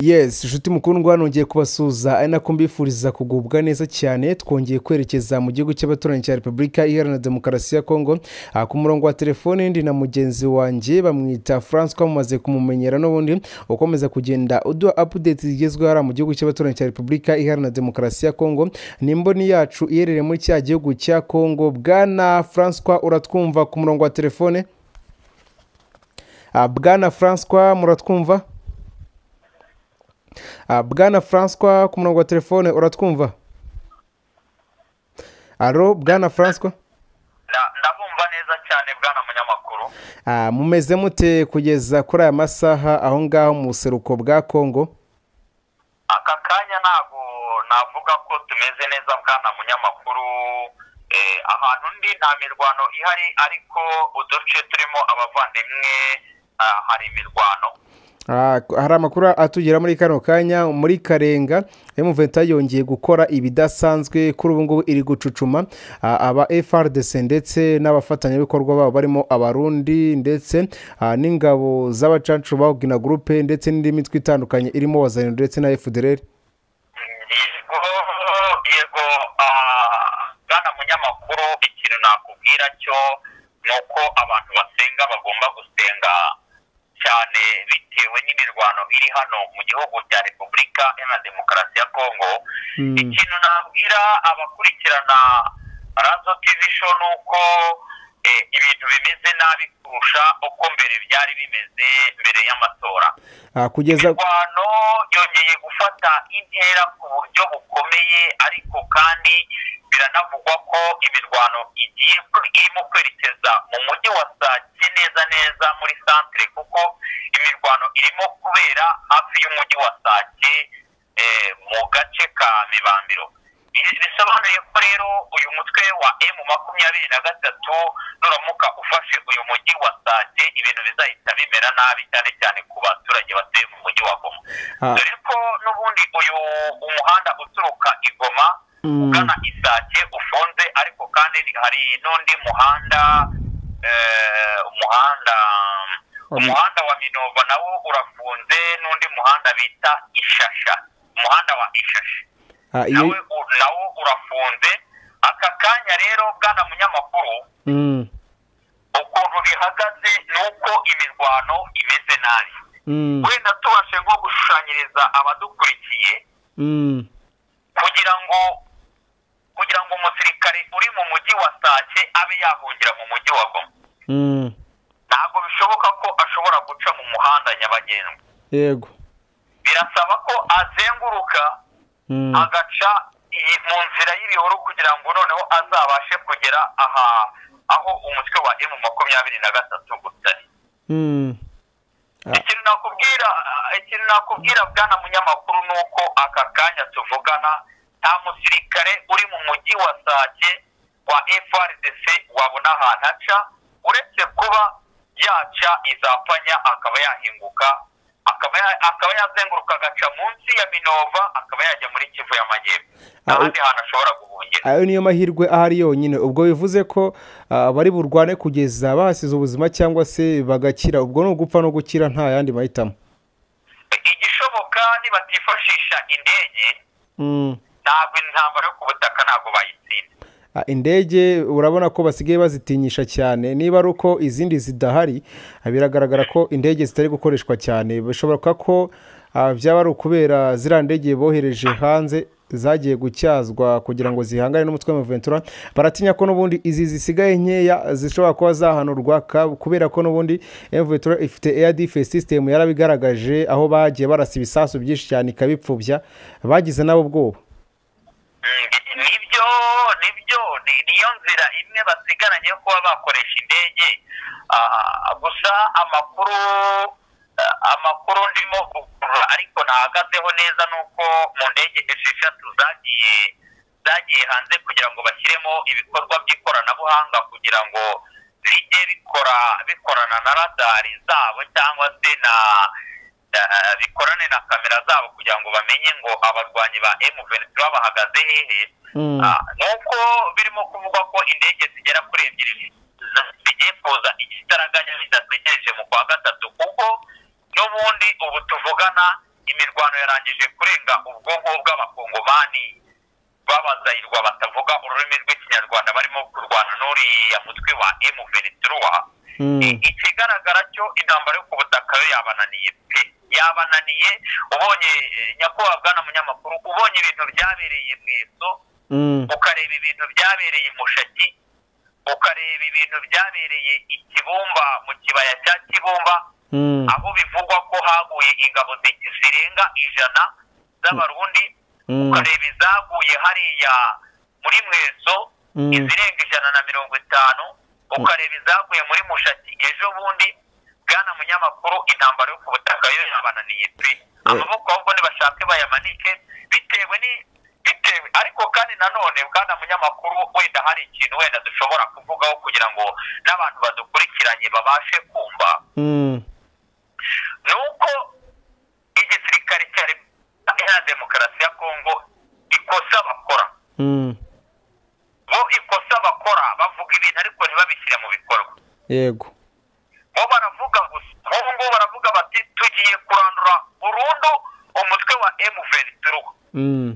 yesi inshuti mukundwa nongeye kubasuhuza ari nako mbifuriza kugubwa neza cyane twongeye kwerekeza mu gihugu cy'abaturanyi cya repubulika iharanira demokarasi ya kongo aha ku murongo wa telefone ndi na mugenzi wanjye bamwita francois mumaze kumumenyera n'ubundi ukomeza kugenda uduha apudeti zigezweho hariya mu gihugu cy'abaturanyi cya repubulika iharanira demokarasi ya kongo ni imboni yacu iherereye muri cya gihugu cya kongo bwana francois uratwumva ku murongo wa telefone Ah, bwana francois muratwumva Ah, bwana francois ku murongo wa telefone uratwumva alo bwana francois Nda- ndabumva neza cyane bwana munyamakuru Ah, mumeze mute kugeza kuri aya masaha aho ngaho mu buseruko bwa kongo aka kanya ntabwo navuga ko tumeze neza bwana munyamakuru Eh, ahantu ndi nta mirwano ihari ariko uduce turimo abavandimwe ah, hari imirwano Ah, k- hari amakuru atugera muri kano kanya muri karenga M23 yongeye gukora ibidasanzwe kuri ubu ngubu iri gucucuma ah, aba FRDC ndetse n'abafatanyabikorwa babo barimo abarundi ndetse ah, n'ingabo z'abacacu ba Gina Group ndetse n'indi mitwe itandukanye irimo wazanye ndetse na FDLR yego yego ah, bwana munyamakuru ikintu nakubwira cyo ni uko abantu basenga bagomba gusenga cyane bitewe n'imirwano iri hano mu gihugu cya repubulika iharanira demokarasi ya kongo Mm. ikintu nabwira abakurikirana razo tivi sho ni uko eh, ibintu bimeze nabi kurusha uko mbere byari bimeze mbere y'amatora Ah, kugeza imirwano yongeye gufata intera ku buryo bukomeye ariko kandi biranavugwa ko imirwano igiye irimo kwerekeza mu mujyi wa sake neza neza muri santire kuko imirwano irimo kubera hafi y'umujyi wa sake eh, mu gace ka mibambiro Ibi bisobanuye ko rero uyu mutwe wa emu makumyabiri na gatatu nuramuka ufashe uyu mujyi wa sake ibintu bizahita bimera nabi cyane cyane ku baturage batuye mu mujyi wa goma ah, dore ko n'ubundi uyu umuhanda uturuka i goma Mm. ugana i sake ufunze ariko kandi hari n'undi muhanda eh, umuhanda Wa- umuhanda wa minova nawo urafunze n'undi muhanda bita ishasha umuhanda wa ishasha ah, iyo nawe u- nawo urafunze aka kanya rero bwana munyamakuru Mm, ukuntu bihagaze ni uko imirwano imeze nabi mm, wenda tubashe nko gushushanyiriza abadukurikiye mm, kugira ngo kugira ngo umusirikare uri mu mujyi wa sake abe yahungira mu mujyi wa goma mm. ntabwo bishoboka ko ashobora guca mu muhanda nyabagendwa yego birasaba ko azenguruka Mm, agaca iyi mu nzira y'ibihuru kugira ngo noneho azabashe kugera aha aho umutwe wa emu makumyabiri na gatatu utari mm. Ah. ikintu nakubwira ikintu nakubwira bwana munyamakuru ni uko aka kanya tuvugana nta musirikare uri mu mujyi wa sake wa frdc wabona ahantu aca uretse kuba yaca izapfanya akaba yahinguka akaba ya- akaba yazenguruka agaca munsi ya minova akaba yajya muri kivu y'amajyepfo Ah, u- ahandi hantu ashobora guhungira ayo niyo mahirwe ahari yonyine ubwo bivuze ko ah, bari burwane kugeza bahasize ubuzima cyangwa se bagakira ubwo ni ugupfa no gukira nta yandi mahitamo igishoboka nibatifashisha indege Mm. ntabwo intambara yo ku butaka ntabwo bayitsinda Ah, indege urabona ko basigaye bazitinyisha cyane niba ari uko izindi zidahari ah, biragaragara ko indege zitari gukoreshwa cyane bishoboka ko ah, byaba ari ukubera ziriya ndege bohereje hanze zagiye gutyazwa kugira ngo zihangane n'umutwe wa ventura baratinya ko n'ubundi izi zisigaye nkeya zishobora kuba zahanurwa ka- kubera ko n'ubundi ventura ifite air defense system yarabigaragaje aho bagiye barasa ibisasu byinshi cyane ikabipfubya bagize nabo ubwoba Mm, nibyo nibyo ni- niyo nzira imwe basigaranye yo kuba bakoresha indege Ah, gusa amakuru ah, amakuru ndimo gukurura ariko nahagazeho neza ni uko mu ndege esheshatu zagiye zagiye hanze kugira ngo bashyiremo ibikorwa by'ikoranabuhanga kugira ngo bijye bikora bikorana na radari zabo cyangwa se na eh, bikorane na kamera zabo kugira ngo bamenye ngo abarwanyi ba M23 bahagaze hehe Mm. Ah, nuko birimo kuvugwa ko indege zigera kuri ebyiri z- zigiye kuza igitaraganya bidategereje mu kwa gatatu kuko n'ubundi ubu tuvugana imirwano yarangije kurenga ubwonko bw'abakongomani babazayirwa batavuga ururimi rw'ikinyarwanda barimo kurwana n'uriya mutwe wa emu venituruwa ikigaragara cyo intambara yo ku butaka yo yabananiye pe yabananiye ubonye eh, nyakubahwa bwana munyamakuru ubonye ibintu byabereye mu eso ukareba ibintu byabereye i mushaki ukareba ibintu byabereye i kibumba mu kibaya cya kibumba aho bivugwa ko haguye ingabo zi- zirenga ijana z'abarundi ukareba izaguye hariya muri mweso Mm. izirenga ijana na mirongo itanu ukareba izaguye muri mushati ejo bundi bwana munyamakuru intambara yo ku butaka yo yabananiye pe amaboko ahubwo nibashake bayamanike bitewe ni bitewe ariko kandi nanone bwana munyamakuru wenda hari ikintu wenda dushobora kuvugaho kugira ngo n'abantu badukurikiranye babashe kumva ni uko igisirikare cya repubulika iharanira demokarasi ya kongo ikosa bakora bo ikosa bakora bavuga ibintu ariko ntibabishyire mu bikorwa yego bo baravuga gusa nk'ubu ngubu baravuga bati tugiye kurandura burundu umutwe wa emuveni turuhu Mm.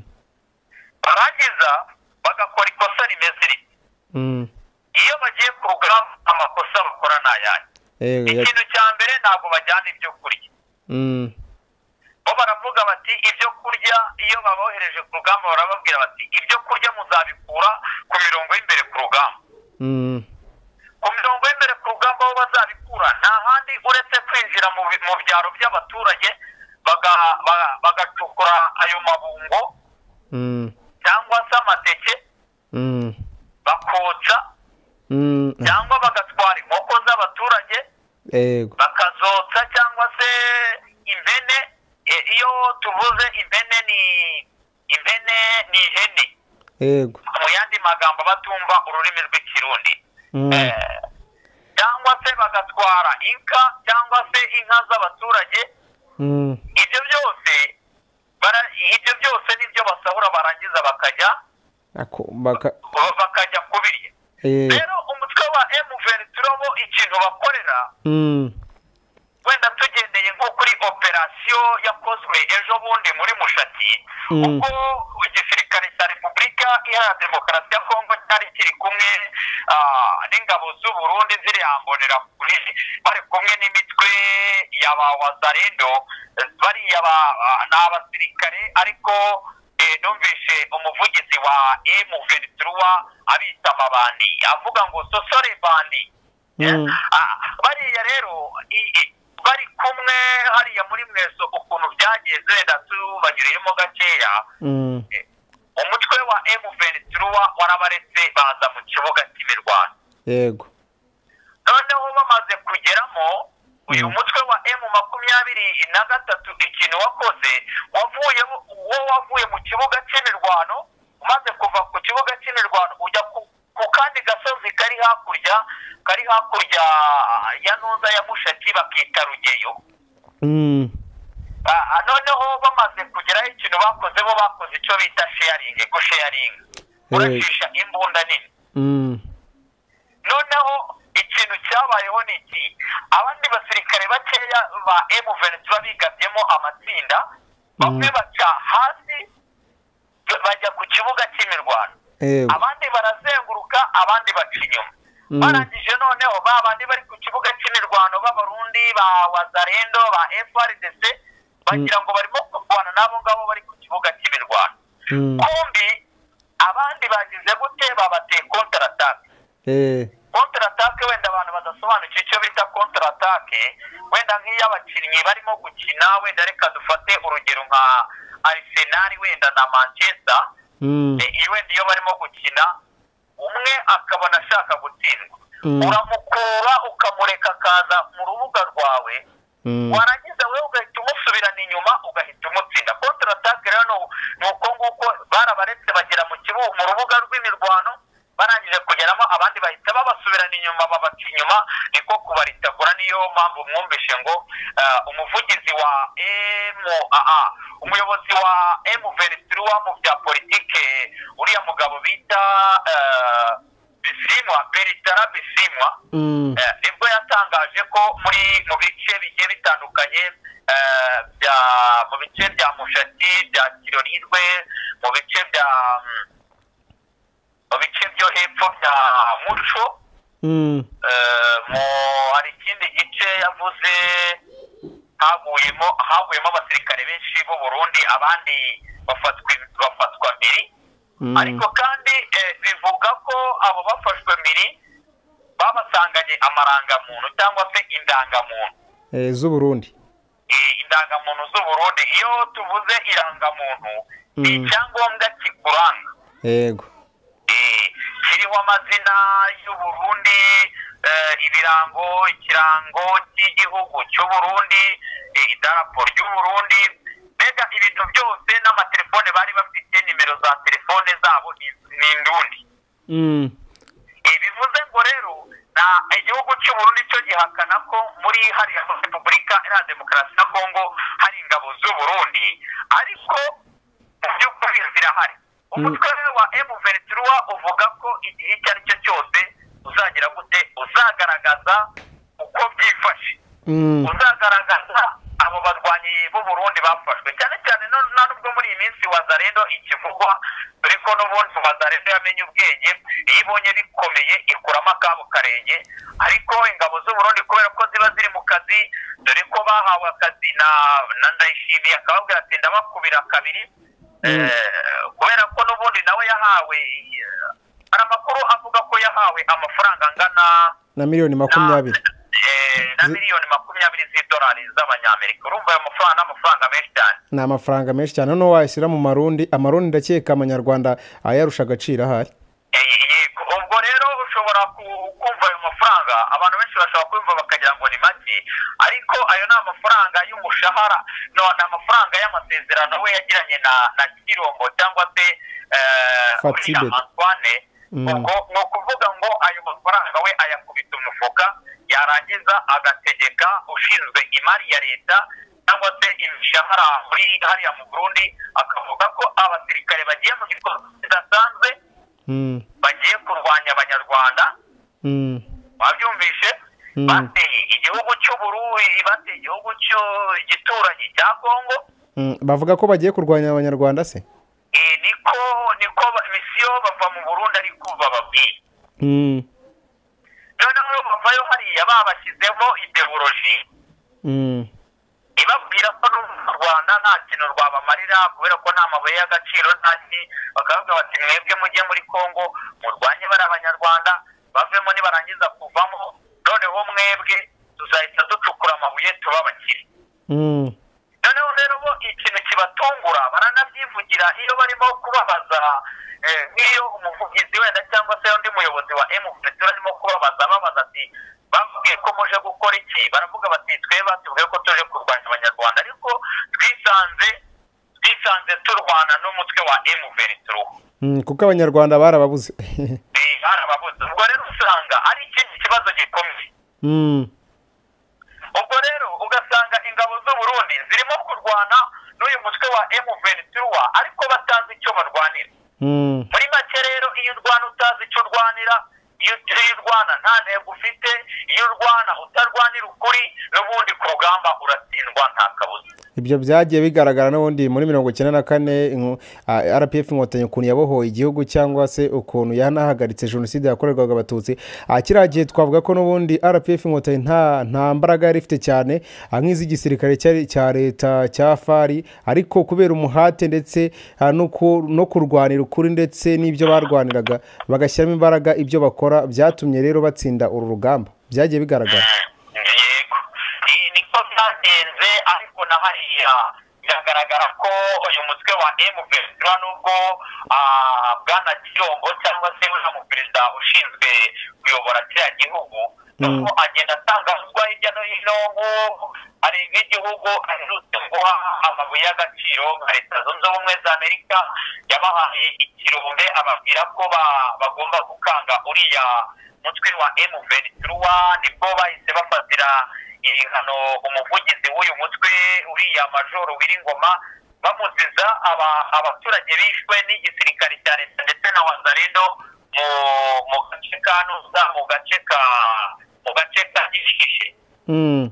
barangiza bagakora ikosa rimeze riti Mm. iyo bagiye ku rugamba amakosa bakora ni ayandi yego ya- ikintu cya mbere ntabwo bajyana ibyo kurya Mm. bo baravuga bati ibyo kurya iyo babohereje ku rugamba barababwira bati ibyo kurya muzabikura ku mirongo y'imbere ku rugamba Mm. ku mirongo y'imbere ku rugamba aho bazabikura nta handi uretse kwinjira mu, bi- mu byaro by'abaturage baga- ba- bagacukura ayo mabungo Mm. cyangwa se amateke Mm. bakotsa Mm. cyangwa bagatwara inkoko z'abaturage yego bakazotsa cyangwa se impene E, iyo tuvuze impene ni impene ni ihene yego mu yandi magambo batumva ururimi rw'ikirundi Mm. Eh, cyangwa se bagatwara inka cyangwa se inka z'abaturage Mm. ibyo byose bara- ibyo byose nibyo basahura barangiza bakajya Ako- baka- bakajya kubirya yego rero umutwe wa emuveni turabo ikintu bakorera Mm. wenda tugendeye nko kuri operasiyo yakozwe ejo bundi muri mushaki Mm. ubwo igisirikare cya repubulika iharanira demokarasi ya kongo cyari kiri kumwe ah, n'ingabo z'uburundi ziriya mbonera kure bari kumwe n'imitwe ya ba wazarendo bariya ba- ah, ni abasirikare ariko eh, numvise umuvugizi wa emu venituruwa abita amabandi avuga ngo sosore bandi Mm. Ah, bariya rero i- i- bari kumwe hariya muri mweso ukuntu byagenze wenda tubagiriyemo gakeya Mm. umutwe wa emuvenituruwa warabaretse baza mu kibuga cy'imirwano yego noneho bamaze kugeramo uyu Mm. mutwe wa emu makumyabiri na gatatu ikintu wakoze wavuye wo wavuye mu kibuga cy'imirwano umaze kuva ku kibuga cy'imirwano ujya ku, ku kandi gasozi kari hakurya kari hakurya ya ntuza ya mushaki bakita rugeyo Mm. Ah, noneho bamaze kugeraho ikintu bakoze bo bakoze icyo bita sharing gusharinga urashisha imbunda nini Mm. noneho ikintu cyabayeho ni iki abandi basirikare bakeya ba emuvenesi bigabyemo amatsinda bamwe baca hasi bajya ku kibuga cy'imirwano yego abandi barazenguruka abandi baca inyuma Mm. barangije noneho ba bandi bari ku kibuga cy'imirwano b'abarundi ba wazarendo ba frdc bagira ngo barimo kurwana n'abo ngabo bari ku kibuga cy'imirwano Mm. kumbi abandi bagize gute babateye kontaratake Eh. kontaratake wenda abantu badasobanukiwe icyo bita kontaratake wenda nk'iy'abakinnyi barimo gukina wenda reka dufate urugero nka arisenali wenda na manchester Mm. Eh, iyo wenda iyo barimo gukina umwe akabona ashaka gutsindwa Mm. uramukura ukamureka akaza mu rubuga rwawe Mm. warangiza wowe ugahita umusubirana inyuma ugahita umutsinda kontaratake rero ni u- ni uko nguko barabaretse bagera mu kibuga mu rubuga rw'imirwano barangije kugeramo abandi bahita babasubirana inyuma babaca inyuma niko kubaritabura niyo mpamvu mwumvishe ngo eh, umuvugizi wa MAA umuyobozi wa MVN mu bya politike uriya mugabo bita eh, bisimwa beritara bisimwa Mm. Eh, nibwo yatangaje ko muri mu bice bigiye bitandukanye eh, bya mu bice bya mushati bya kirorirwe mu bice bya mm, mu bice byo hepfo bya muco Mm. eh, mu hari ikindi gice yavuze haguyemo haguyemo abasirikare benshi b'u Burundi abandi bafatwa bafatwa mbiri Mm. ariko kandi eh, bivuga ko abo bafashwe mbiri babasanganye amarangamuntu cyangwa se indangamuntu Eh, z'uburundi Eh, indangamuntu z'uburundi iyo tuvuze irangamuntu ni Mm. icyangombwa kikuranga yego Eh, kiriho amazina y'uburundi eh, ibirango ikirango cy'igihugu cy'uburundi eh, idarapo ry'uburundi mbega ibintu byose n'amatelefone bari bafite nimero za telefone zabo ni- ni indundi Mm. Eh, bivuze ngo rero na igihugu cy'uburundi cyo gihakana ko muri hariya muri repubulika iharanira demokarasi ya kongo hari ingabo z'uburundi ariko mu by'ukuri zirahari umutwe wa emuventura uvuga ko igihe icyo ari cyo cyose uzagira gute uzagaragaza uko byifashe Mm. uzagaragaza abo barwanyi b'u Burundi bafashwe cyane cyane no- na nubwo muri iyi minsi wazarendo ikivugwa dore ko n'ubundi wazarendo yamenye ubwenge iyo ibonye bikomeye ikuramo akabo karenge ariko ingabo z'u Burundi kubera ko ziba ziri mu kazi dore ko bahawe akazi na na ndayishimiye akababwira ati ndabakubira kabiri Mm. Eh, kubera ko n'ubundi nawe yahawe eh, hari amakuru avuga ko yahawe amafaranga angana na miliyoni makumyabiri Eh, na Zi- miliyoni makumyabiri z'idolari z'abanyamerika urumva ayo mafaranga ni amafaranga menshi cyane ni amafaranga menshi cyane noneho wayashyira mu marundi amarundi ndakeka amanyarwanda ayarusha agaciro ahari Eh, yego ubwo rero ushobora ku- kumva ayo mafaranga abantu benshi bashobora kumva bakagira ngo ni make ariko ayo ni amafaranga y'umushahara no ni amafaranga y'amasezerano we yagiranye na na kirombo cyangwa se eh, Fatibet. William Antoine Mm. ubwo ni ukuvuga ngo ayo mafaranga we ayakubita umufuka yarangiza agategeka ushinzwe imari ya leta cyangwa se imishahara muri hariya mu Burundi akavuga ko abasirikare bagiye mu gikorwa kidasanzwe Mm. bagiye kurwanya abanyarwanda Mm. babyumvishe Mm. bateye igihugu cy'uburundi bateye igihugu cyo- igituranyi cya kongo Mm. bavuga ko bagiye kurwanya abanyarwanda se Eh, niko niko ba- misiyo bava mu burundi ariko bababwiye Mm. noneho bavayo hariya babashyizemo ideoloji Mm. ibabwira ko no mu rwanda nta kintu rwabamarira kubera ko nta mabuye y'agaciro nta ki bakavuga bati mwebwe mujye muri kongo murwanye bari abanyarwanda bavemo nibarangiza kuvamo noneho mwebwe tuzahita ducukura amabuye tuba abakire Mm. noneho rero bo ikintu kibatungura baranabyivugira iyo barimo kubabaza eh, nk'iyo umuvugizi wenda cyangwa se undi muyobozi wa emufuretura arimo kubabaza ababaza ati bambwiye ko muje gukora iki baravuga bati twebwe batubwiye ko tuje kurwanya abanyarwanda ariko twisanze twisanze turwana n'umutwe wa emufuretura Mm. kuko abanyarwanda barababuze barababuze ubwo rero usanga ari ikindi kibazo gikomeye Mm. ubwo rero ugasanga ingabo z'u Burundi zirimo kurwana n'uyu mutwe wa M23 ariko batazi icyo barwanira Mm. muri make rero iyo urwana utazi icyo urwanira iyo iyo urwana nta ntego ufite iyo urwana utarwanira ukuri n'ubundi ku rugamba uratsindwa nta kabuza ibyo byagiye bigaragara n'ubundi muri mirongo icyenda na kane inko- ah, rpf inkotanyi ukuntu yabohoye igihugu cyangwa se ukuntu yanahagaritse jenoside yakorerwaga abatutsi Ah, kiriya gihe twavuga ko n'ubundi rpf inkotanyi nta nta mbaraga yari ifite cyane ah, nk'iz'igisirikare cyari- cya leta cya fari ariko kubera umuhate ndetse ah, no ku- no kurwanira ukuri ndetse n'ibyo barwaniraga bagashyiramo imbaraga ibyo bakora byatumye rero batsinda uru rugamba byagiye bigaragara yego Ni- niko byagenze ariko na hariya biragaragara ko uyu mutwe wa M23 nubwo ah, bwana Giyombo cyangwa se uriya mu perezida ushinzwe kuyobora kiriya gihugu nubwo agenda atangazwa hirya no hino nk'ubu hari nk'igihugu aherutse guha amabuye y'agaciro nka leta zunze ubumwe za amerika yabahaye ikirombe ababwira ko ba- bagomba gukanga uriya mutwe wa M23 nibwo bahise bafatira ibihano umuvugizi w'uyu mutwe uriya majoro Wiringoma bamuziza aba- abaturage bishwe n'igisirikare cya leta ndetse na wazarendo mu mu gace ka ntuza mu gace ka mu gace ka gishishe Mm.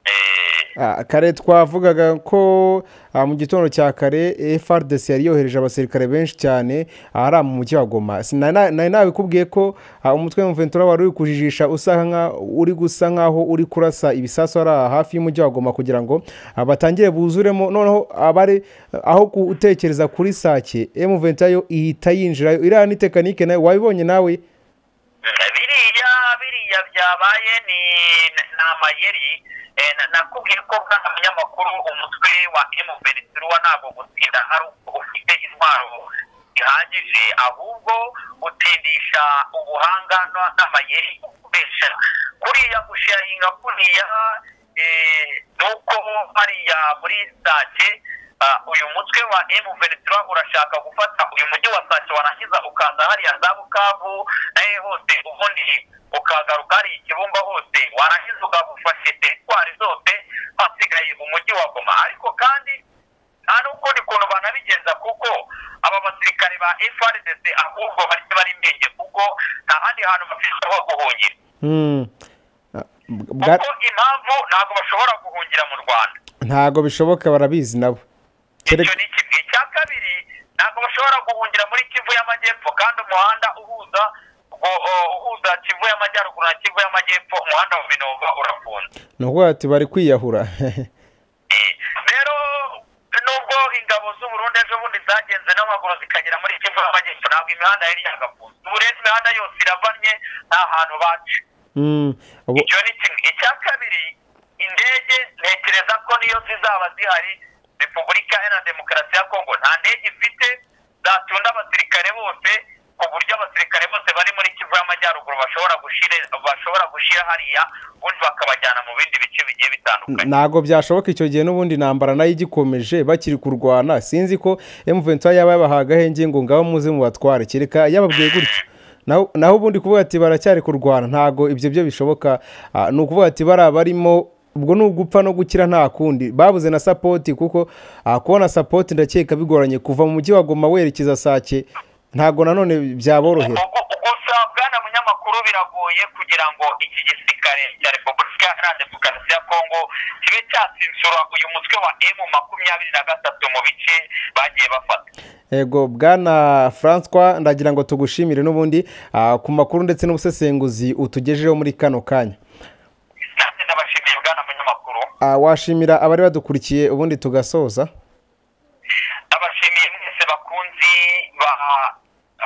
Eh, Ah, kare twavugaga ko ah, mu gitondo cya kare FRDC yari yohereje abasirikare benshi cyane ahari mu mujyi wa Goma Sina- na- nari nabikubwiye ko ah, umutwe w'umuventura wari uri kujijisha usa nka uri gusa nkaho uri kurasa ibisasu ari aha hafi y'umujyi wa Goma kugira ngo ah, batangire buzuremo noneho abari aho gutekereza kuri sake M23 yo ihita yinjirayo iriya ni tekinike nayo wabibonye nawe biriya biriya byabaye ni ni amayeri Eh, na- nakubwiye ko bwana munyamakuru umutwe wa emuberetirwa ntabwo gutsinda ari uko ufite intwaro zihagije ahubwo utindisha ubuhanga n- n'amayeri ukoresha kuriya gusharinga kuriya eh, ni uko hariya muri sake ah, uyu mutwe wa emuberetirwa urashaka gufata uyu mujyi wa sake warangiza ukaza hariya za bukavu nawe hose ubundi ukagaruka hari ikibumba hose warangiza ukagufashe teritwari zose hasigaye umujyi wa goma ariko kandi nta n'ukundi kuntu banabigenza kuko aba basirikare ba FRDC ahubwo bari bari menge kuko nta handi hantu bafite ho guhungira Mm. Ah, bwa- kuko impamvu ntabwo bashobora guhungira mu Rwanda ntago bishoboka barabizi nabo Kere- icyo ni kimwe icya kabiri ntabwo bashobora guhungira muri kivu y'amajyepfo kandi umuhanda uhuza ugo- o- uhuza kivu y'amajyaruguru na kivu y'amajyepfo umuhanda wa minova urafunze ni ukuvuga ati bari kwiyahura Eh, rero nubwo ingabo z'uburundi ejo bundi zagenze n'amaguru zikagera muri kivu y'amajyepfo ntabwo imihanda yari yagafunze ubu rero imihanda yose iravanye nta hantu baca Mm, ubu- icyo ni kimwe icya kabiri indege ntekereza ko niyo zizaba zihari repubulika iharanira demokarasi ya kongo nta ndege ifite zatunda abasirikare bose ku buryo abasirikare bose bari muri kivu y'amajyaruguru bashobora gushira bashobora gushira hariya ubundi bakabajyana mu bindi bice bigiye bitandukanye ntago byashoboka icyo gihe n'ubundi intambara nayo igikomeje bakiri kurwana sinzi ko M23 yaba yabahaye agahenge ngo ngaho muze mubatware kereka yababwiye gutyo Naho- naho ubundi kuvuga ati baracyari kurwana ntago ibyo byo bishoboka Ah, ni ukuvuga ati bariya barimo ubwo ni ugupfa no gukira nta kundi babuze na sapoti kuko ah, kubona sapoti ndakeka bigoranye kuva mu mujyi wa Goma werekeza Sake ntago nanone byaborohera Ugu- gusa bwana munyamakuru biragoye kugira ngo iki gisirikare cya repubulika iharanira demokarasi ya kongo kibe cyatsinsura uyu mutwe wa emu makumyabiri na gatatu mu bice bagiye bafata Ego bwana François ndagira ngo tugushimire n'ubundi ah, ku makuru ndetse n'ubusesenguzi utugejejeho muri kano kanya nanjye ndabashimiye bwana munyamakuru Ah, washimira abari badukurikiye ubundi tugasoza ndabashimiye mwese bakunzi ba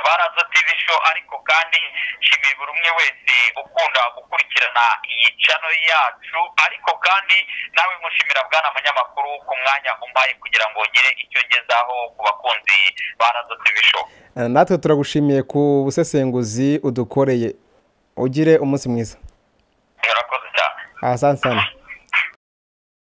ba razo tv show ariko kandi nshimiye buri umwe wese ukunda gukurikirana iyi cano yacu ariko kandi nawe mushimira bwana munyamakuru ku mwanya umpaye kugira ngo ngire icyo ngezaho ku bakunzi ba razo tv show Ah, natwe turagushimiye ku busesenguzi udukoreye ugire umunsi mwiza murakoze cyane asante sana